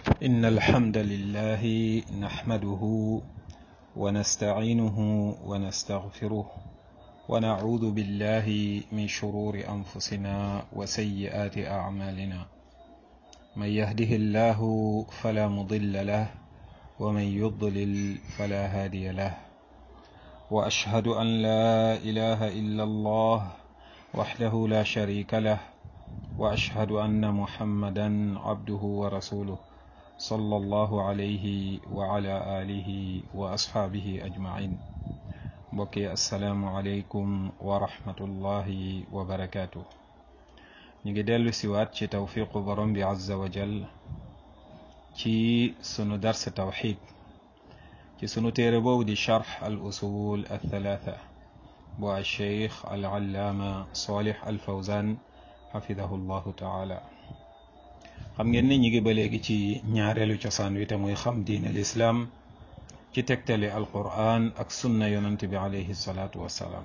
إن الحمد لله نحمده ونستعينه ونستغفره ونعوذ بالله من شرور أنفسنا وسيئات أعمالنا من يهده الله فلا مضل له ومن يضلل فلا هادي له وأشهد أن لا إله إلا الله وحده لا شريك له وأشهد أن محمدا عبده ورسوله صلى الله عليه وعلى آله وأصحابه أجمعين بقي السلام عليكم ورحمة الله وبركاته نيجي ديلو سيوات ci tawfiqu borom bi azza wa jal ci sunu dars tawxid ci sunu téere boobu di charx al usul al thalatha bu al cheikh al allaama salih al fawzan xafidahu llahu taala xam ngeen ne ñi ngi ba léegi ci ñaareelu cosaan wi te muy xam diin al islaam ci tegtale al quran ak sunna yonant bi alayhi salaatu wassalaam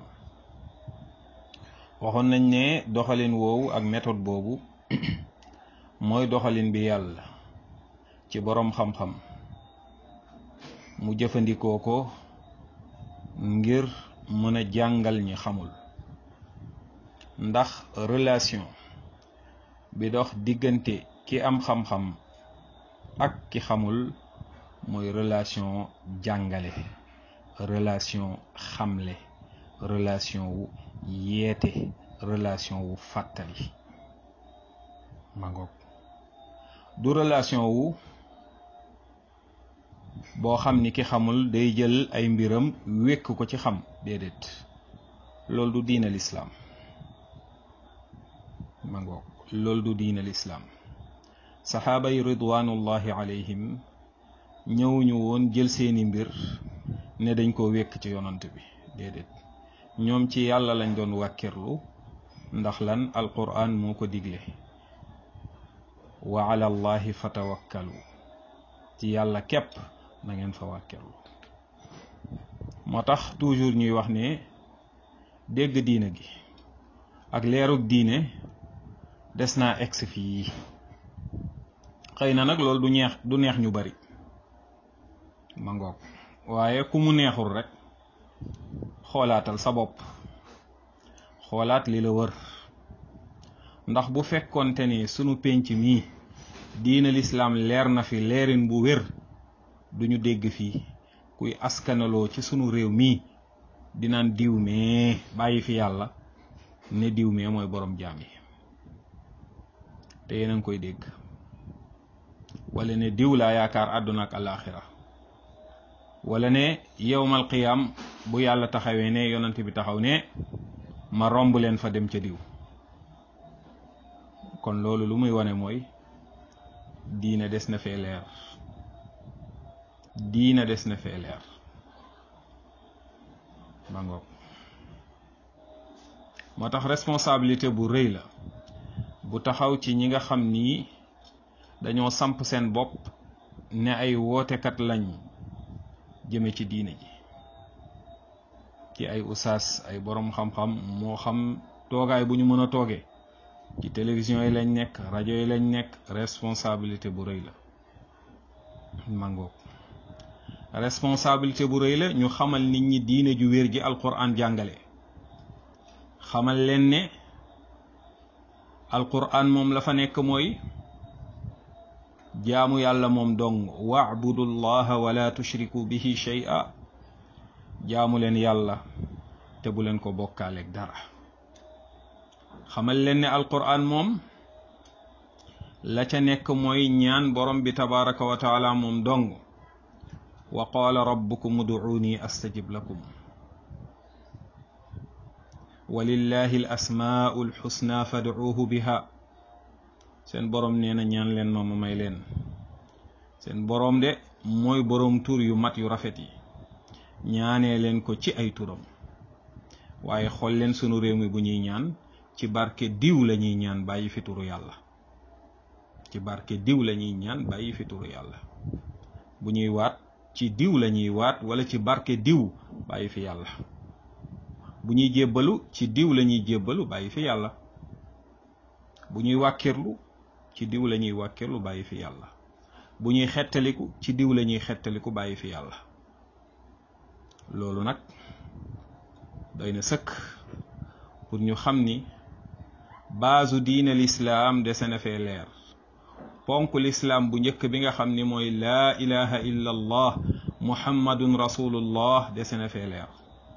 waxoon nañ ne doxalin woowu ak méthode boobu mooy doxalin bi yàlla ci boroom xam-xam mu jëfandikoo ko ngir mën a jàngal ñi xamul ndax relation bi dox diggante ki am xam-xam ak ki xamul mooy relation jàngale relation xamle relation wu yeete relation wu fàttali ma ngoog du relation wu boo xam ni ki xamul day jël ay mbiram wékk ko ci xam déedéet loolu du diina lislaam ma ngoog loolu du diina lislaam saxaaba yi ridwanullahi alayhim ñëwuñu woon jël seeni mbir ne dañ ko wékk ci yonant bi déedéet ñoom ci yàlla lañ doon wàkkirlu ndax lan alquran moo ko digle wa ala allahi fatawakkalu ci yàlla képp na ngeen fa wàkkirlu moo tax toujours ñuy wax ne dégg diina gi ak leerug diine des naa egsi fii xëy na nag loolu du neex du neex ñu bari ma ngoog waaye ku mu neexul rek xoolaatal sa bopp xoolaat li la wër ndax bu fekkonte ni sunu pénc mii diina lislaam leer na fi leerin bu wér duñu dégg fii kuy askanaloo ci sunu réew mii dinaan diw mee bàyyi fi yàlla ne diw mee mooy borom jaam yi te yéen a ngi koy dégg wala ne diw laa yaakaar àdduna ak alaaxira wala ne yowmal qiyaam bu yàlla taxawee ne yonant bi taxaw ne ma romb leen fa dem ca diw kon loolu lu muy wane mooy diina des na fee leer diina des na fee leer ma ngoog moo tax responsabilité bu rëy la bu taxaw ci ñi nga xam ni dañoo samp seen bopp ne ay wootekat lañ jëme ci diine ji ci ay usaas ay boroom xam-xam moo xam toogaay bu ñu mën a toogee ci télévision yi lañ nekk rajo yi lañ nekk responsabilité bu rëy la mangoog responsabilité bu rëy la ñu xamal nit ñi diine ju wér ji alquran jàngale xamal leen ne alquran moom la fa nekk mooy jaamu yàlla moom dong waabudu llaha wala tushriku bihi shay'a jaamu leen yàlla te bu leen ko bokkaaleeg dara xamal leen ne alquran moom la ca nekk mooy ñaan borom bi tabaraka wa taala moom dong wa qaala rabbukum uduuni astajib lakum walillahi al asmaau alxusna fadcuuhu biha seen boroom nee na ñaan leen ma ma may leen seen boroom de mooy boroom tur yu mat yu rafet yi ñaanee leen ko ci ay turam waaye xool leen sunu réew mi bu ñuy ñaan ci barke diw la ñuy ñaan bàyyi fi turu yàlla ci barke diw la ñuy ñaan bàyyi fi turu yàlla bu ñuy waat ci diw la ñuy waat wala ci barke diw bàyyi fi yàlla bu ñuy jébbalu ci diw la ñuy jébbalu bàyyi fi yàlla bu ñuy wàkkirlu ci diw la ñuy wàkkirlu bàyyi fi yàlla bu ñuy xettaliku ci diw la ñuy xettaliku bàyyi fi yàlla loolu nag doy na sëkk pour ñu xam ni baasu diine lislaam dese na fee leer ponk lislaam bu njëkk bi nga xam ni mooy laa ilaha illa allah muhammadun rasulullah dese na fee leer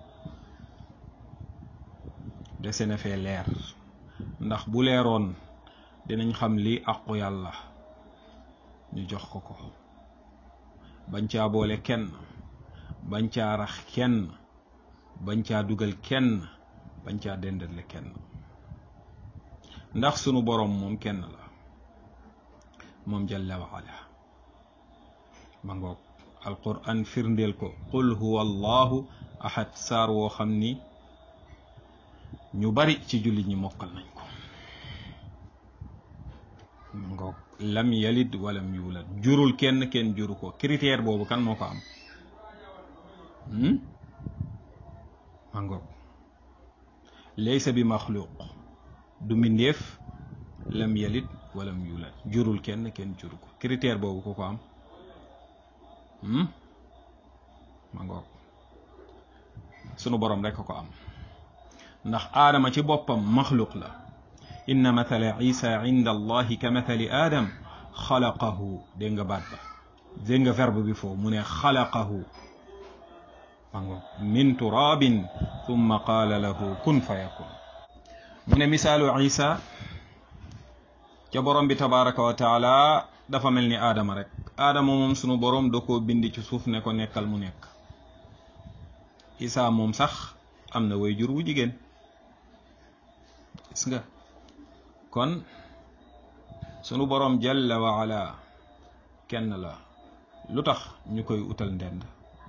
dese na fee leer ndax bu leeroon dinañ xam li aqu yàlla ñu jox ko ko bañ caa boole kenn bañ caa rax kenn bañ caa dugal kenn bañ caa dendale kenn ndax sunu boroom moom kenn la moom jalla wa ala ma ngoog alquran firndeel ko qul huwa allahu ahad saar woo xam ni ñu bari ci jullit ñi mokkal nañ ko ma ngoog lam yalid walam yulad jurul kenn kenn juru ko critère boobu kan moo ko am ma ngoog laysa bi maxluq du mbindeef lam yalid walam yulad jurul kenn kenn juru ko critère boobu ku ko am ma ngoog sunu borom rekk ko am ndax aadama ci boppam maxluq la inna mathala isa inda allahi ka mathali aadam xalaqahu dégg nga baat ba dégg nga verbe bi foofu mu ne xalaqahu ma ngoog min turabin thumma qaala lahu kun fa yakun mu ne misaalu isa ca borom bi tabaraka wa taala dafa mel ni aadama rek aadama moom sunu borom da koo bind ci suuf ne ko nekkal mu nekk isa moom sax am na way jur wu jigéen gis nga kon sunu borom jalla wa ala kenn la lu tax ñu koy utal ndend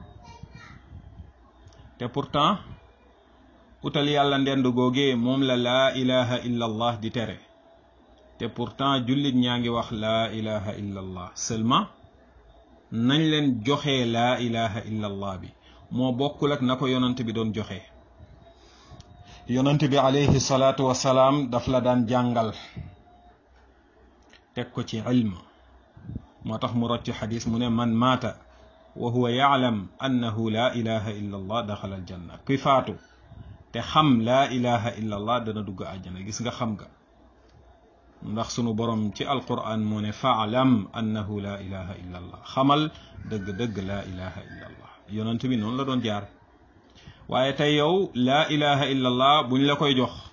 te pourtant utal yàlla ndend googee moom la laa ilaha illa allah di tere te pourtant jullit ñaa ngi wax laa ilaha illa allah seulement nañ leen joxe laa ilaha illa allah bi moo bokkul ak na ko yonant bi doon joxe yonant bi alayhi salaatu wasalaam daf la daan jàngal teg ko ci ilm moo tax mu rot ci xadis mu ne man maata wa huwa yaalam annahu laa ilaha illa allah daxala aljanna kuy faatu te xam laa ilaha illa allah dana dugg àjjana gis nga xam nga ndax sunu borom ci alquran moo ne faalam annahu laa ilaha illa allah xamal dëgg-dëgg laa ilaha illa allah yonent bi noonu la doon jaar waaye tey yow laa ilaha illa allah buñ la koy jox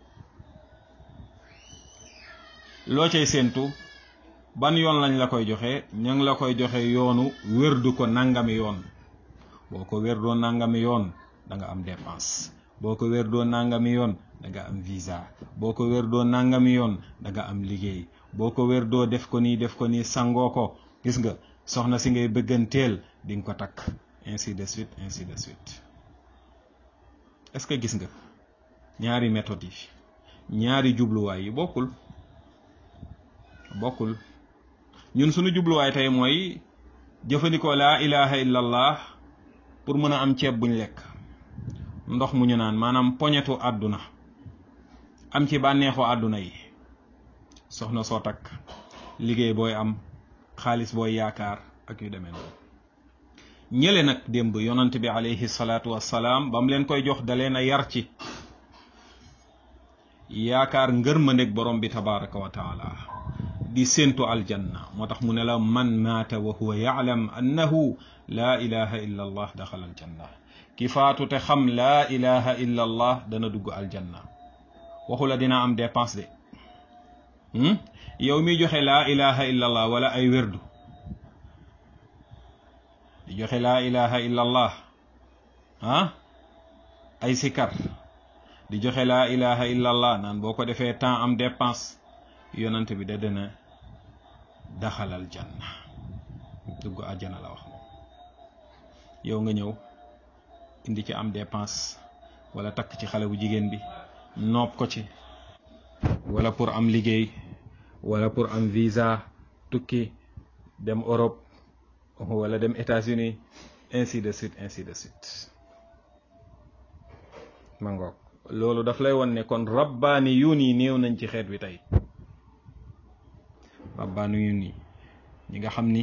loo cay séentu ban yoon lañ la koy joxe ña ngi la koy joxe yoonu wérdu ko nangami yoon boo ko wérdoo nangami yoon da nga am dépense boo ko wérdoo nangami yoon da nga am visa boo ko wérdoo nangami yoon da nga am liggéey boo ko wérdoo def ko nii def ko nii sangoo ko gis nga soxna si ngay bëgganteel di nga ko takk ainsi de suite ainsi de suite est-ce que gis nga ñaari méthode yi ñaari jubluwaay yi bokkul bokkul ñun suñu jubluwaay tey mooy jëfandikoo laa ilaha illallah pour mën a am ceeb buñ lekk ndox mu ñu naan maanaam poñetu àdduna am ci bànneexu àdduna yi soxna soo takk liggéey booy am xaalis booy yaakaar ak yu demee noonu ñële nag démb yonant bi alayhi salaatu wassalaam ba mu leen koy jox da leen a yar ci yaakaar ngërmandeg borom bi tabaraka wa taala di séentu aljanna moo tax mu ne la man maata wa huwa yaalam annahu laa ilaha illa allah daxala aljanna ki faatu te xam laa ilaha illa allah dana dugg aljanna waxu la dina am dépense de yow mi joxe laa ilaha illa allah wala ay wérdu di joxe laa ilaha illa allah ah ay sikar di joxe laa ilaha illa allah naan boo ko defee temps am dépense yonant bi da dina daxalal janna dugg àjjana la wax moom yow nga ñëw indi ci am dépense wala takk ci xale bu jigéen bi nopp ko ci wala pour am liggéey wala pour am visa tukki dem Europe wala dem États-Unis ainsi de suite ainsi de suite ma ngoog loolu daf lay won ne kon rabbaani yuun yi néew nañ ci xeet wi tey rabbaani yuun yi ñi nga xam ni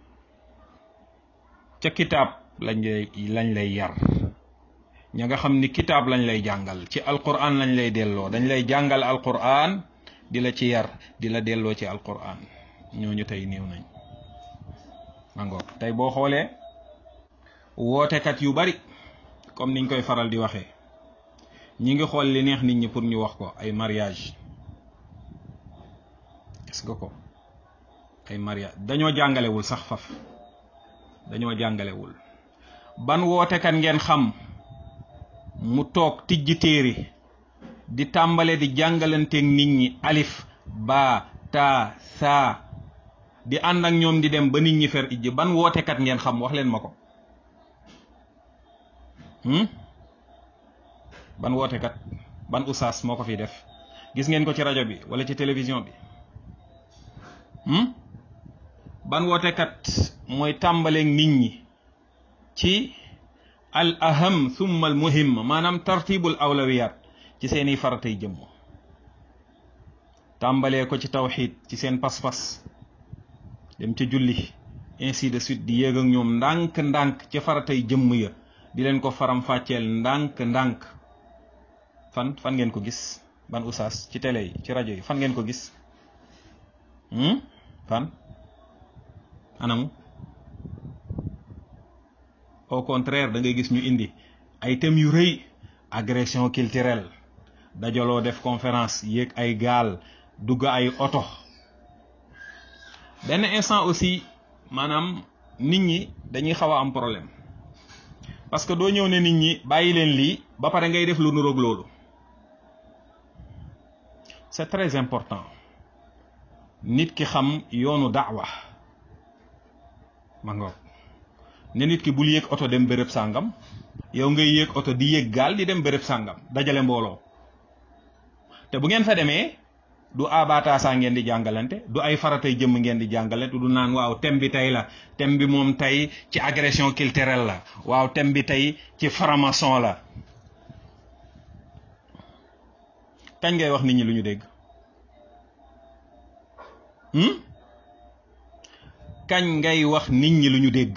ca kitaab lañ lay lañ lay yar ña nga xam ni kitaab lañ lay jàngal ci alquran lañ lay delloo dañ lay jàngal alquran di la ci yar di la delloo ci alquran ñooñu tey néew nañ mangoog tey boo xoolee wootekat yu bari comme niñ koy faral di waxee ñi ngi xool li neex nit ñi pour ñu wax ko ay mariage gis nga ko ay mariage dañoo jàngalewul sax faf dañoo jàngalewul ban wootekat ngeen xam mu toog tijji téere di tàmbale di jàngalanteeg nit ñi alif ba ta saa di ànd ak ñoom di dem ba nit ñi fer ijji ban wootekat ngeen xam wax leen ma ko ban wootekat ban usaas moo ko fi def gis ngeen ko ci rajo bi wala ci télévision bi ban wootekat mooy tàmbaleeg nit ñi ci al aham thumma al muhim maanaam tartibul awlawiyat ci seeni faratay jëmm tàmbalee ko ci tawxid ci seen pas-pas dem ca julli ainsi de suite di yéeg ak ñoom ndànk-ndànk ci faratay jëmm ya di leen ko faram fàcceel ndànk-ndànk fan fan ngeen ko gis ban usaas ci télé yi ci rajo yi fan ngeen ko gis fan anamu au contraire da ngay gis ñu indi ay thèmes yu rëy agression culturelle dajaloo def conférence yéeg ay gaal dugg ay oto benn instant aussi maanaam nit ñi dañuy xaw a am problème parce que doo ñëw ne nit ñi bàyyi leen lii ba pare ngay def lu nuroog loolu c'est très important nit ki xam yoonu daawa ma ngoog ne nit ki bul yéeg oto dem béréb sàngam yow ngay yéeg oto di yéeg gaal di dem béréb sàngam dajale mbooloo te bu ngeen fa demee du abataasaa ngeen di jàngalante du ay faratay jëmm ngeen di jàngalante du naan waaw thème bi tey la thème bi moom tey ci agression culturelle la waaw thème bi tey ci franc-maçon la kañ ngay wax nit ñi lu ñu dégg kañ ngay wax nit ñi lu ñu dégg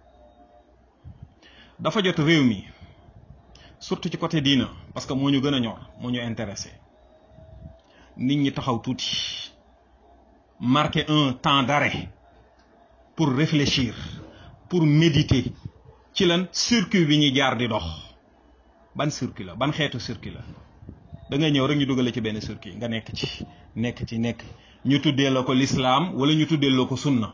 dafa jot réew mi surtout ci côté diina parce que moo ñu gën a ñor moo ñu intéressé nit ñi taxaw tuuti marquer un temps d'arrêt pour réfléchir pour méditer ci lan circuit bi ñuy jaar di dox ban circuit la ban xeetu circuit la da ngay ñëw rek ñu dugale ci benn circuit nga nekk ci nekk ci nekk ñu tuddee la ko l'islam wala ñu tuddee la ko sunna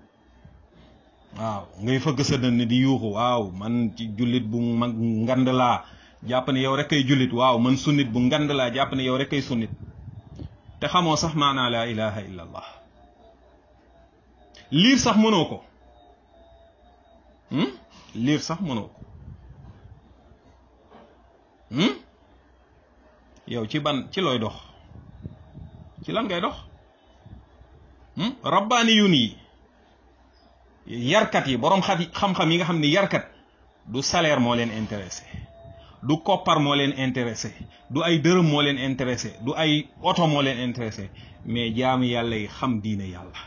waaw ngay fëgg sa dënn di yuuxu waaw man ci jullit bu mag ngand laa jàpp ne yow rek kay jullit waaw man sunnit bu ngand laa jàpp ne yow rek kay sunnit te xamoo sax maanaa laa ilaha illa allah liir sax mënoo ko liir sax mënoo ko yow ci ban ci looy dox ci lan ngay dox rabbaani yun yi yarkat yi boroom xat xam-xam yi nga xam ne yarkat du salaire moo leen intéressé du koppar moo leen intéressé du ay dërëm moo leen intéressé du ay oto moo leen intéressé mais jaamu yàlla yi xam diine yàlla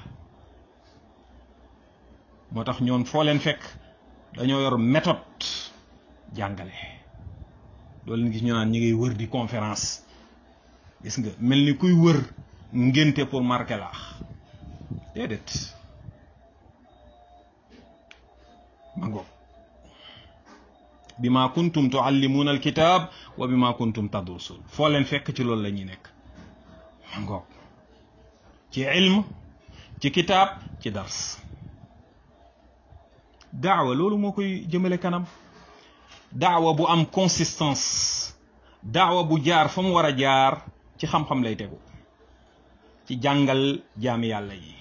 moo tax ñoon foo leen fekk dañoo yor méthode jàngale doo leen gis ñu naan ñi ngay wër di conférence gis nga mel ni kuy wër ngénte pour marquer laax déedéet ma ngoog bima kuntum tuallimuuna alkitab wa bima kuntum tadrusun foo leen fekk ci loolu la ñuy nekk ma ngoog ci ilm ci kitaab ci dars daawa loolu moo koy jëmale kanam daawa bu am consistance daawa bu jaar fa mu war a jaar ci xam-xam lay tegu ci jàngal jaami yàlla yi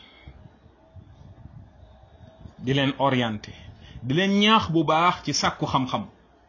di leen orienté di leen ñaax bu baax ci sàkku xam-xam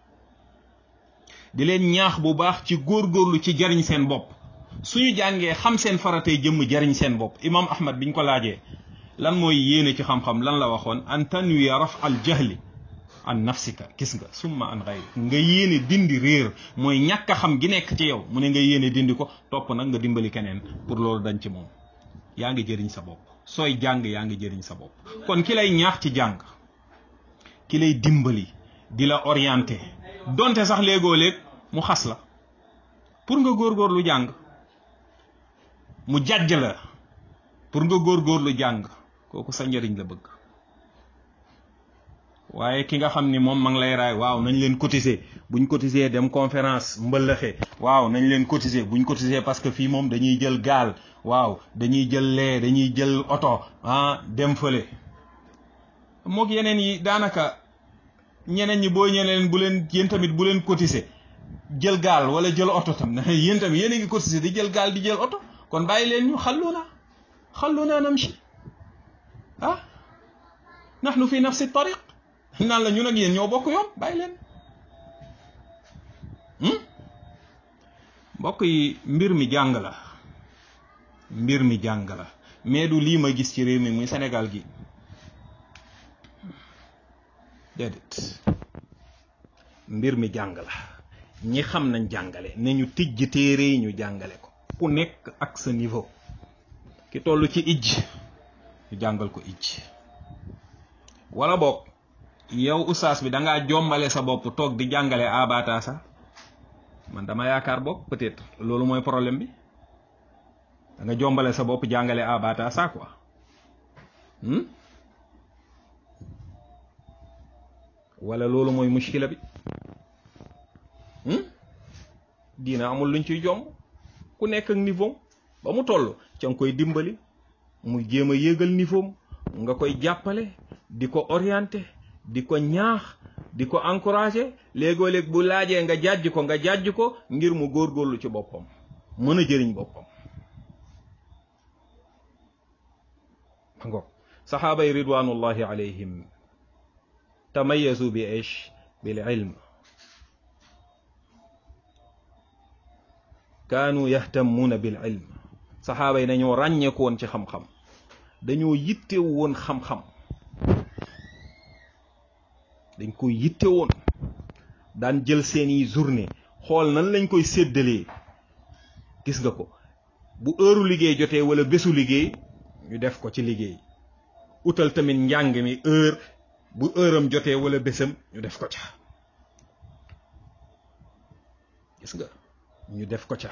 di leen ñaax bu baax ci góorgóorlu ci jariñ seen bopp suñu jàngee xam seen faratay jëmm jariñ seen bopp imam ahmad biñ ko laajee lan mooy yéene ci xam-xam lan la waxoon an tanwiya raf al jahli an nafsika gis nga summa an xayri nga yéene dindi réer mooy ñàkk a xam gi nekk ci yow mu ne nga yéene dindi ko topp nag nga dimbali keneen pour loolu dañ ci moom yaa ngi jëriñ sa bopp sooy jàng yaa ngi jëriñ sa bopp kon ki lay ñaax ci jàng ki lay dimbali di la orienté donte sax léegoo léeg mu xas la pour nga góorgóorlu jàng mu jàjj la pour nga góorgóorlu jàng kooku sa njëriñ la bëgg waaye ki nga xam ni moom ma ngi lay raay waaw nañ leen cotiser buñ cotiser dem conférence mbëllëxe waaw nañ leen cotiser buñ cotiser parce que fii moom dañuy jël gaal waaw dañuy jël lee dañuy jël oto ah dem fële mook yeneen yi daanaka ñeneen ñi boo ñeneen bu leen yéen tamit bu leen cotiser jël gaal wala jël oto tam yéen tamit yéen a ngi cotiser di jël gaal di jël oto kon bàyyi leen ñu xalluna xalluna namshi ah nahnu fi nafsi tariq naan la ñun ak yéen ñoo bokk yoon bàyyi leen mbokk yi mbir mi jàng la mbir mi jàng la mais du lii ma gis ci réew mi muy Sénégal gi déedéet mbir mi jàng la ñi xam nañ jàngale ne ñu tijj téere yi ñu jàngale ko ku nekk ak sa niveau ki toll ci ijj ñu jàngal ko ijj wala boog yow ustaas bi da ngaa jombale sa bopp toog di jàngale abata sa man dama yaakaar boog peut-être loolu mooy problème bi da nga jombale sa bopp jàngale abata sa quoi wala loolu mooy mushkila bi diina amul luñ ciy jomb ku nekk ak niveau ba mu toll ca nga koy dimbali muy jéem a yéegal niveau nga koy jàppale di ko orienté di ko ñaax di ko encouragé léegoo léeg bu laajee nga jàjj ko nga jàjj ko ngir mu góorgóorlu ci boppam mën a jëriñ boppam ngo saxaaba yi ridwanullahi alayhim tamayazu bi ish bil ilm kaanu yahtamuuna bil ilm saxaaba yi dañoo ràññeeku woon ci xam-xam dañoo yittewu woon xam-xam dañ koy yitte woon daan jël seeni journée xool nan lañ koy séddalee gis nga ko bu heure liggéey jotee wala bésu liggéey ñu def ko ci liggéey utal tamit njàng mi heure bu heure am jotee wala bésam ñu def ko ca gis nga ñu def ko ca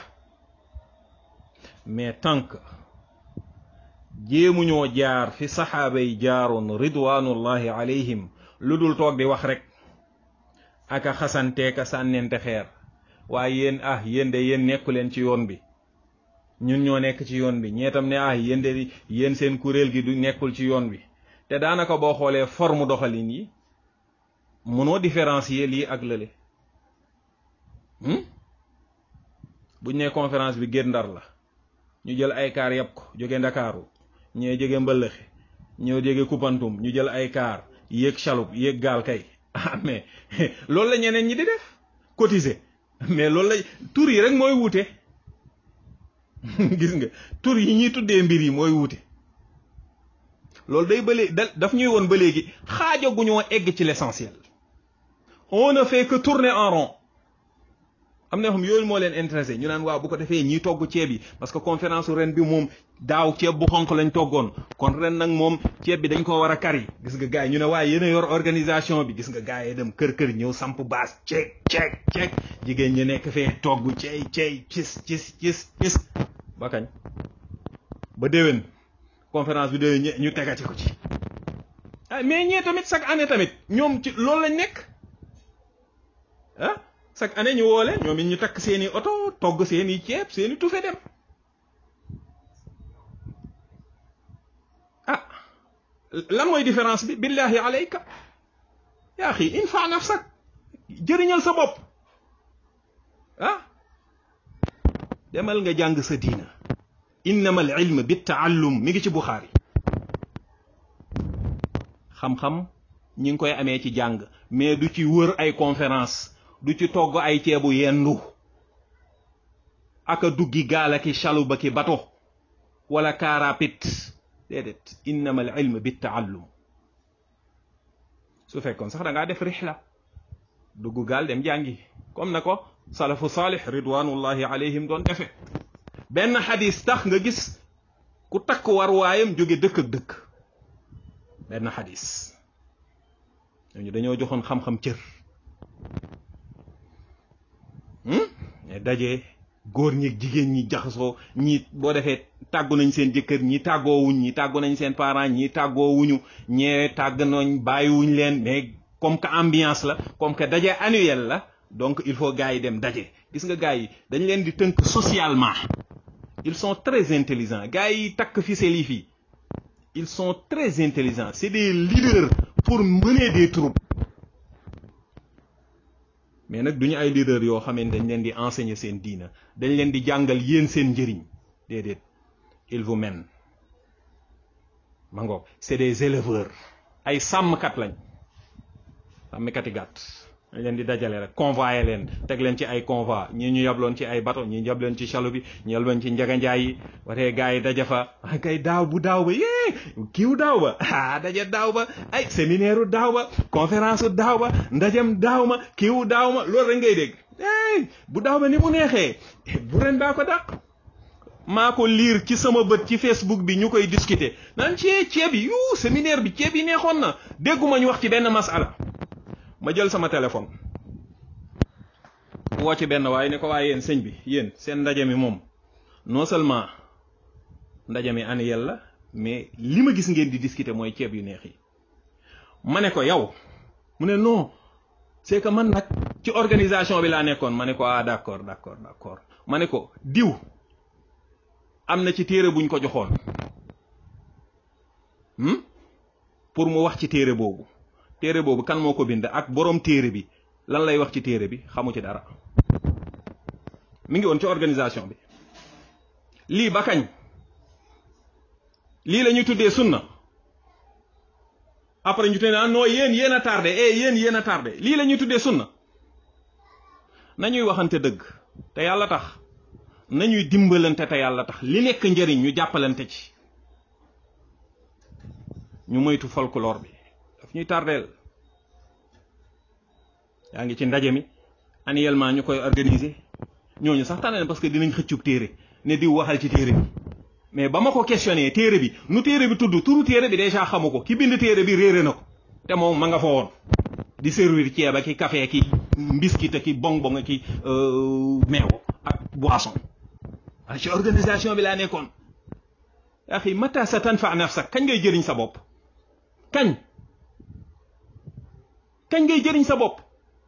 mais tant que jéemuñoo jaar fi saxaaba yi jaaroon ridwanullahi alayhim lu dul toog di wax rek aka xasanteeka sànnente xeer waaye yéen ah yéen de yéen nekku leen ci yoon bi ñun ñoo nekk ci yoon bi ñeetam ne ah yéen de yéen seen kuréel gi du nekkul ci yoon bi te daanaka boo xoolee forme doxalin yi mënoo différencier lii ak lële buñ ne conférence bi Guet Ndar la ñu jël ay kaar yàpp ko jóge ndakaaru ñee jóge mbëllëxe ñoo jóge Koupantoum ñu jël ay kaar yéeg chaloupe yéeg gaal kay ah mais loolu la ñeneen ñi di def cotiser mais loolu la tur yi rek mooy wuute gis nga tur yi ñuy tuddee mbir yi mooy wuute loolu day ba léegi daf ñuy woon ba léegi xaajaguñoo egg ci l'essentiel on ne fait que tourner en rond am na xam yooyu moo leen intéressé ñu naan waaw bu ko defee ñiy togg ceeb yi parce que conférence ren bi moom daaw ceeb bu xonq lañ toggoon kon ren nag moom ceeb bi dañ ko war a kari gis nga gars yi ñu ne waaye yéen a yor organisation bi gis nga gars yi dem kër kër ñëw samp baas ceeg ceeg ceeg jigéen ñi nekk fee togg ceey ceey cis cis cis cis ba kañ ba déwén conférence bi déwén ñu tegati ko ci ah mais ñee tamit chaque année tamit ñoom ci loolu lañ nekk ah chaque année ñu woole ñoom it ñu takk seeni oto togg seeni ceeb seeni tufe dem ah lan mooy différence bi billahi alayka yaa xi infa nafsak jëriñal sa bopp ah demal nga jàng sa diina innama al ilm bi taallum mi ngi ci buxaari xam-xam ñi ngi koy amee ci jàng mais du ci wër ay conférence du ci togg ay ceebu yendu aka duggi gaala ki chaluba ki bato wala kaarapit déedéet innama al ilm bi taallum su fekkoon sax da ngaa def rixla dugg gaal dem jàngi comme na ko salafu saalih ridwanullahi alayhim doon defe benn xadis tax nga gis ku takk war waayam jóge dëkk ak dëkk benn xadis ñooñu dañoo joxoon xam-xam cër mais daje góor ñi jigéen ñi jaxasoo ñi boo defee tàggu nañ seen jëkkër ñi tàggoowuñ ñi tàggu nañ seen parents ñi tàggoowuñu ñee tàgg nañ bàyyiwuñ leen mais comme que ambiance la comme que daje annuel la donc il faut gars yi dem daje gis nga gars yi dañ leen di tënk socialement ils sont très intelligents gars yi takk fi seli fii ils sont très intelligents c'est des leaders pour mener des troupes mais nag duñu ay leaders yoo xamante dañ leen di enseigner seen diina dañ leen di jàngal yéen seen njëriñ déedéet ils vous mènent ma ngoog c'est des éleveurs ay sàmmkat lañ sàmmkati gàtt dañ leen di dajale rek convoyer leen teg leen ci ay convoi ñii ñu yabloon ci ay bateau ñii ñu yabloon ci chaloupe bi ñu yabloon ci njaganjaay yi waree gars yi daja fa ah kay daaw bu daaw ba yee kiiw daaw ba ah daje daaw ba ay séminaire daaw ba conférence daaw ba ndajem daaw ma kiiw daaw ma loolu rek ngay dégg eh bu daaw ba ni mu neexee bu ren baa ko dàq maa ko liir ci sama bët ci Facebook bi ñu koy discuter naan ci ceeb yi yu séminaire bi ceeb yi neexoon na dégguma ñu wax ci benn masala ma jël sama téléphone woo ci benn waaye ne ko waaye yéen sëñ bi yéen seen ndaje mi moom non seulement ndaje mi annuel la mais li ma gis ngeen di discuter mooy ceeb yu neex yi ma ne ko yow mu ne non c'est que man nag ci organisation bi laa nekkoon ma ne ko ah d'accord d'accord d'accord ma ne ko diw am na ci téere buñ ko joxoon pour mu wax ci téere boobu téere boobu kan moo ko bind ak boroom téere bi lan lay wax ci téere bi xamu ci dara mi ngi woon ci organisation bi lii ba kañ lii la ñuy tuddee sunna après ñu te naan non yéen yéen a tardé eh yéen yéen a tardé lii la ñuy tuddee sunna nañuy waxante dëgg te yàlla tax nañuy dimbalante te yàlla tax li nekk njëriñ ñu jàppalante ci ñu moytu folklore bi daf ñuy tardeel yaa ngi ci ndaje mi annuellement ñu koy organiser ñooñu sax tànn parce que dinañ xëccub téere ne diw waxal ci téere bi mais ba ma ko questionné téere bi nu téere bi tudd turu téere bi déjà xamu ko ki bind téere bi réere na ko te moom ma nga fa woon di servir ceeb ak ki café ki mbiskit ak ki bong bong ki meew ak boisson a ci organisation bi laa nekkoon axi mata sa tanfa nafsak kañ ngay jëriñ sa bopp kañ kañ ngay jëriñ sa bopp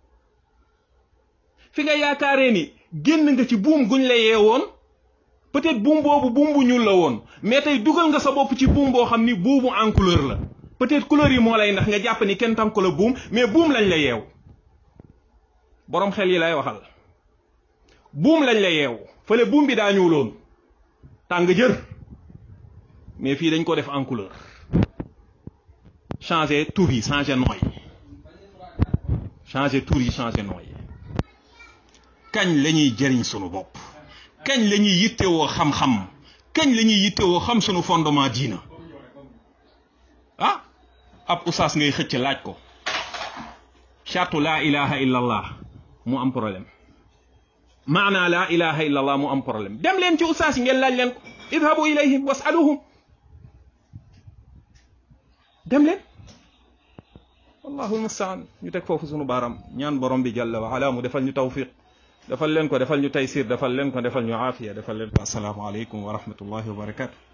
fi nga yaakaaree ni génn nga ci buum guñ la yeewoon peut-être buum boobu buum bu ñuul la woon mais tey dugal nga sa bopp ci buum boo xam ni buumu en couleur la peut-être couleur yi moo lay ndax nga jàpp ni kenn tam ko la buum mais buum lañ la yeew boroom xel yi lay waxal buum lañ la yeew fële buum bi daa ñuuloon tàng jër mais fii dañ ko def en couleur changer tur yi changer nooy changer tur yi changer nooy kañ la ñuy jëriñ sunu bopp kañ la ñuy yittewoo xam-xam kañ la ñuy yittewoo xam sunu fondement diina ah ab usaas ngay xëcc laaj ko chartu laa ilaha illa allah mu am problème maana laa ilaha illa allah mu am problème dem leen ci usaas yi ngeen laaj leen ko idhabu ilayhim wasaluhum dem leen wallahu almustaan ñu teg foofu sunu baaram ñaan borom bi jalla wa ala mu defal ñu tawfiq defal leen ko defal ñu taysir defal leen ko defal ñu aafiya defal leen ko assalaamu aleykum wa rahmatullahi wa barakatu